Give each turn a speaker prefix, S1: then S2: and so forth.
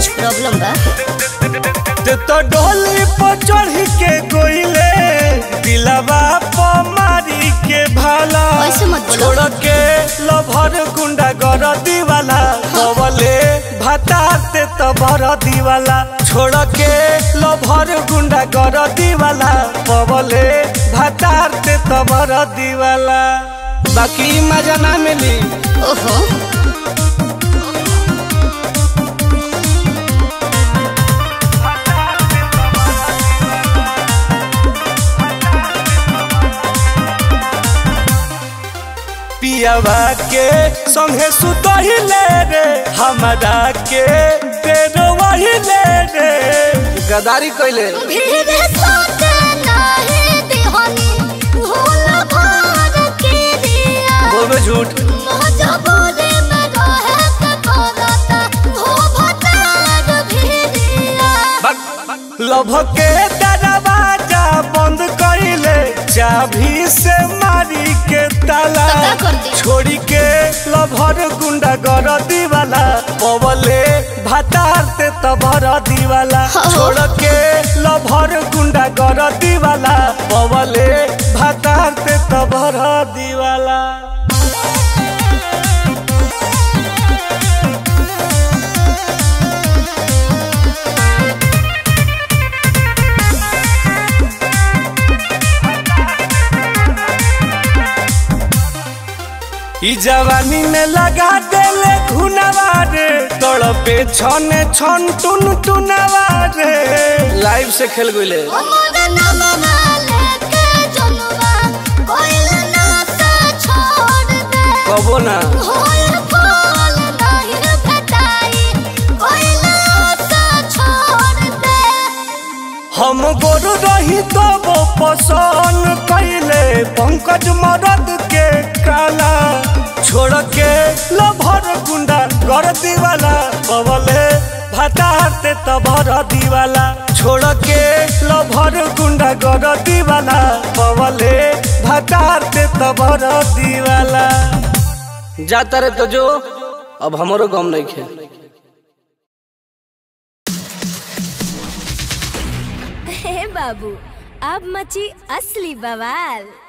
S1: कुछ प्रॉब्लम बा
S2: ते तो डोली पर चढ़ के गोइले दिलवा पर मारी के भाला
S1: ऐसे मत बोलो।
S2: छोड़ के लभर गुंडा गर दीवाला कवले भाताते तो भर दीवाला छोड़ के लभर गुंडा गर दीवाला कवले भाताते तो भर दीवाला बाकी मजा ना मिली
S1: ओहो
S2: पियावा के संगे सुतहिले रे हमरा के तेरो वहिले रे गदारी कइले
S1: भीड़ सोते नाही दिहनी भूल भार के दिया
S2: बोलबे झूठ
S1: मजबूरी में रहे के करता हो भतार भिड़िया
S2: लभ के दरवाजा बंद कइले चाभी से मारी के ताला
S1: तो का कर दी?
S2: छोड़ी के लभर गुंडा गर दीवाला पवले भातार ते तबर दीवाला
S1: हाँ।
S2: छोड़ के लभर गुंडा गर दीवाला पवले भातार ते तबर दीवाला ई जवानी में लगा देले घुनवा रे तड़पे छने छन टुन टुनवा रे लाइव से खेल गइले
S1: उमर नमवा लेके जनुआ कोइल ना से छोड़ दे
S2: कबो ना
S1: होय फल नहीं भेटाई कोइल से छोड़ दे
S2: हम गोरु रही तो वो पसंद कैले पंकज मरद के काला छोड़ के लभर गुंडा कर दीवाला कवले भाताते तबर दीवाला छोड़ के लभर गुंडा कर दीवाला कवले भाताते तबर दीवाला जाता रे तो जो अब हमरो गम नहीं खे
S3: हे बाबू अब मची असली बवाल